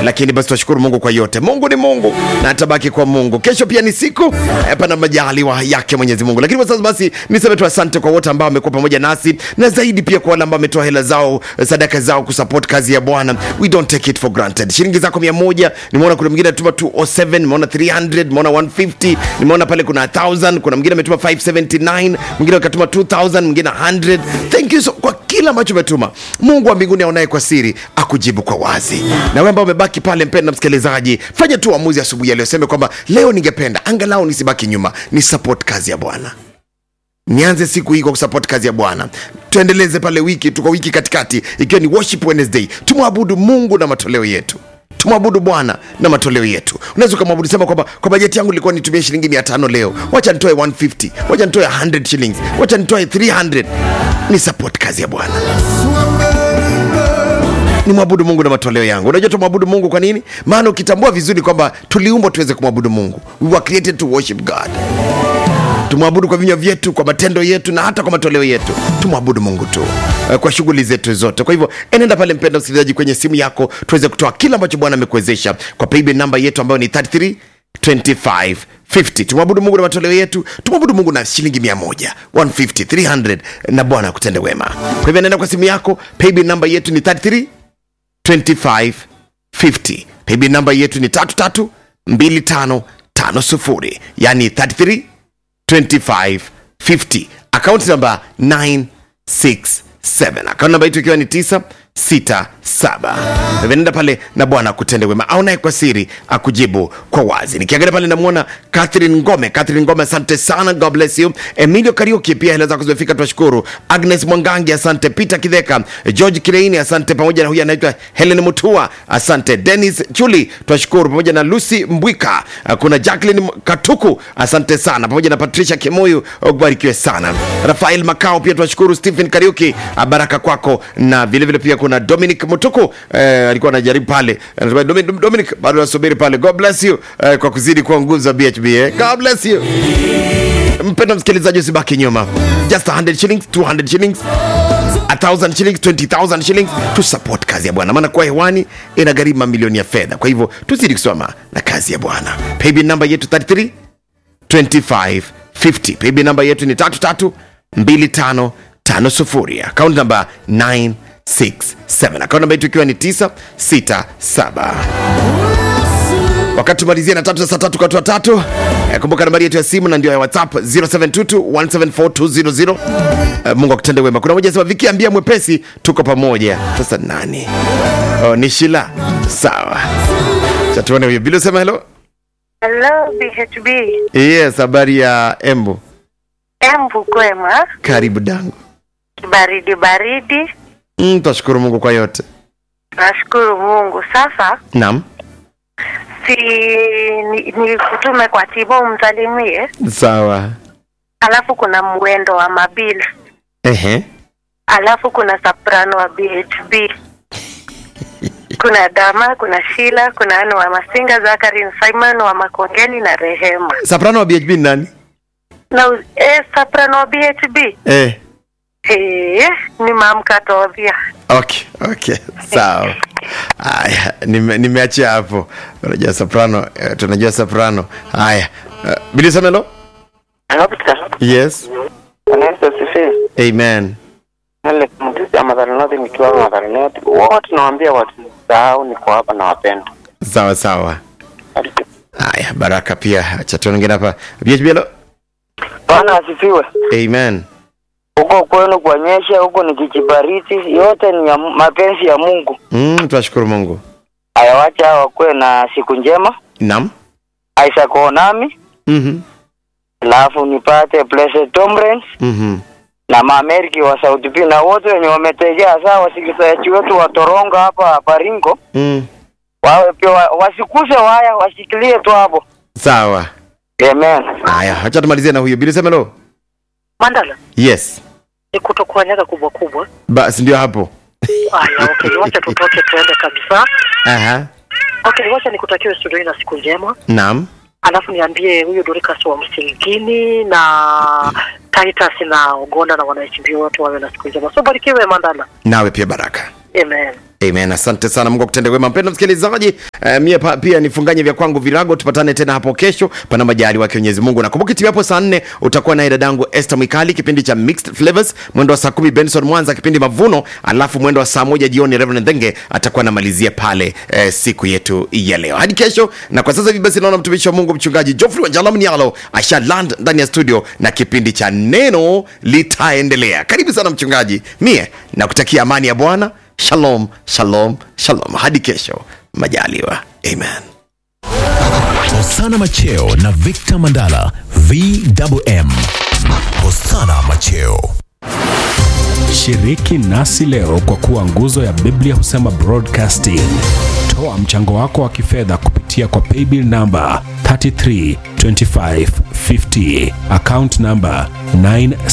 lakini basi tunashukuru mungu kwa yote mungu ni mungu na atabaki kwa mungu kesho pia ni siku eh, pana majaliwa yake mwenyezi mungu lakini kwa sasa basi niseme tu asante kwa wote ambao wamekuwa pamoja nasi na zaidi pia kwa wale ambao wametoa hela zao eh, sadaka zao kusupport kazi ya bwana we don't take it for granted shilingi zako mia moja nimeona kuna mwingine ametuma 207 nimeona 300 nimeona 150 nimeona pale kuna 1000 kuna mwingine ametuma 579 mwingine akatuma 2000 mwingine 100 thank you so, kwa kila ambacho umetuma mungu wa mbinguni aonaye kwa siri akujibu kwa wazi na wewe ambao umebaki pale mpenda msikilizaji fanya tu uamuzi asubuhi ya leo seme kwamba leo ningependa angalau nisibaki nyuma ni support kazi ya bwana nianze siku hii kwa kusupport kazi ya bwana tuendeleze pale wiki tuko wiki katikati ikiwa ni worship wednesday tumwabudu mungu na matoleo yetu tumwabudu bwana na matoleo yetu unaweza ukamwabudu sema kwamba kwa bajeti yangu ilikuwa nitumie shilingi 500 leo wacha nitoe 150 wacha nitoe 100 shillings wacha nitoe 300 ni support kazi ya bwana ni mwabudu mungu na matoleo yangu unajua tumwabudu mungu kwa nini maana ukitambua vizuri kwamba tuliumbwa tuweze kumwabudu mungu we were created to worship god tumwabudu kwa vinywa vyetu kwa matendo yetu na hata kwa matoleo yetu tumwabudu mungu tu eh, kwa shughuli zetu zote kwa hivyo enenda pale mpenda msikilizaji kwenye simu yako tuweze kutoa kila ambacho bwana amekuwezesha kwa paybill namba yetu ambayo ni 33 25 50 tumwabudu mungu na matoleo yetu tumwabudu mungu na shilingi 100 150 300 na bwana akutende wema kwa hivyo nenda kwa simu yako paybill namba yetu ni 33 2550 paybill namba yetu ni 332550 yani 33 2550 akaunti namba 967 akaunti namba yetu ikiwa ni 967 nenda pale na bwana akutende wema aonaye kwa siri akujibu kwa wazi nikiangalia pale namwona catherine ngome catherine ngome asante sana god bless you emilio kariuki pia hela zako zimefika tunashukuru agnes mwangangi asante peter kidheka george kireini asante pamoja na huyu anaitwa helen mutua asante denis chuli tunashukuru pamoja na lucy mbwika kuna jacklin katuku asante sana pamoja na patricia kimoyu ubarikiwe sana rafael makao pia tunashukuru stephen kariuki baraka kwako na vilevile vile pia kuna dominic mutuku eh, alikuwa anajaribu pale Anasema, Dominic, Dominic bado nasubiri pale god bless you eh, kwa kuzidi kuwa nguzo za bhb eh. god bless you mpenda msikilizaji usibaki nyuma just 100 shillings 200 shillings 1000 shillings 20000 shillings tu support kazi ya bwana maana kuwa hewani ina gharimu mamilioni ya fedha kwa hivyo tuzidi kusoma na kazi ya bwana paybill namba yetu 33 2550 paybill namba yetu ni 332550 akaunti namba 967 akaunti namba yetu ikiwa ni 967 wakati tumalizie na tatu za saa tatu kwa watu watatu Eh, kumbuka nambari yetu ya simu na ndio ya whatsapp 0722174200 Eh, mungu akutende wema kuna moja sema viki ambia mwepesi tuko pamoja sasa nani oh, ni shila sawa chatuone huyo bila sema helo Hello, BHB. yes habari ya embu Embu kwema, karibu dangu baridi baridi. mm, twashukuru mungu kwa yote Nashukuru Mungu. Sasa naam si ni, ni kutume kwa Tibo umsalimie, sawa alafu kuna mwendo wa Mabil, ehe alafu kuna soprano wa BHB, kuna Dama, kuna Shila, kuna Anu wa Masinga, Zakarin Simon wa Makongeni na Rehema soprano wa bhb ni nani na u- eh, soprano wa BHB eh. eh, ni mamkatodhia okay okay sawa haya nime- nimeachia hapo unajua soprano eh, tunajua soprano haya uh, bilisemelo Dokta, yes Yesu asifiwe. amen Alex Mtisi ya Madhari North nikiwa Madhari North. Wote nawaambia watu sahau niko hapa na wapenda. sawa sawa haya baraka pia chatoningine hapa bhblo Bwana asifiwe. amen Huko kwenu kuonyesha huko ni kichibariti, yote ni ya Mu- mapenzi ya Mungu. mm, tunashukuru mungu Ayawacha wakuwe na siku njema. nam Isaac Onami, mm-hmm. alafu nipate Blessed Tomrens Mm-hmm. na maameriki wa Sauti P na wote wenye wametegea saa wasikilizaji wetu wa Torongo hapa Baringo Mm. wawe pia wa- wasikuse waya washikilie tu hapo. sawa Amen. haya hacha tumalizie na huyo bilisemelo Mandala yes ni kutokuanyaga kubwa kubwa. basi ndio hapo Haya, okay, wacha tutoke tuende kabisa. Aha. Okay, wacha nikutakiwe studioni na siku njema, naam alafu niambie huyo Dorcas wa Msingini na Titus na Ogonda na wanaichimbia wote wawe na siku njema. So barikiwe Mandala. nawe pia baraka Amen. Amen. Asante sana, Mungu akutende wema. Mpendwa msikilizaji, eh, mie pa, pia nifunganye vya kwangu virago. Tupatane tena hapo kesho, pana majali wake Mwenyezi Mungu. Nakumbuka timu hapo saa nne utakuwa naye dadangu Esther Mwikali, kipindi cha Mixed Flavors, mwendo wa saa kumi Benson Mwanza, kipindi Mavuno, alafu mwendo wa saa moja jioni Reverend Dhenge atakuwa anamalizia pale eh, siku yetu ya leo. Hadi kesho, na kwa sasa hivi basi naona mtumishi wa Mungu mchungaji Geoffrey Wanjala Mnialo asha land ndani ya studio na kipindi cha neno litaendelea. Karibu sana mchungaji, mie nakutakia amani ya Bwana. Shalom, shalom, shalom. Hadi kesho majaliwa. Amen. Hosana Macheo na Victor Mandala VMM. Hosana Macheo. Shiriki nasi leo kwa kuwa nguzo ya Biblia husema broadcasting. Toa mchango wako wa kifedha kupitia kwa paybill namba 332550 account namba 9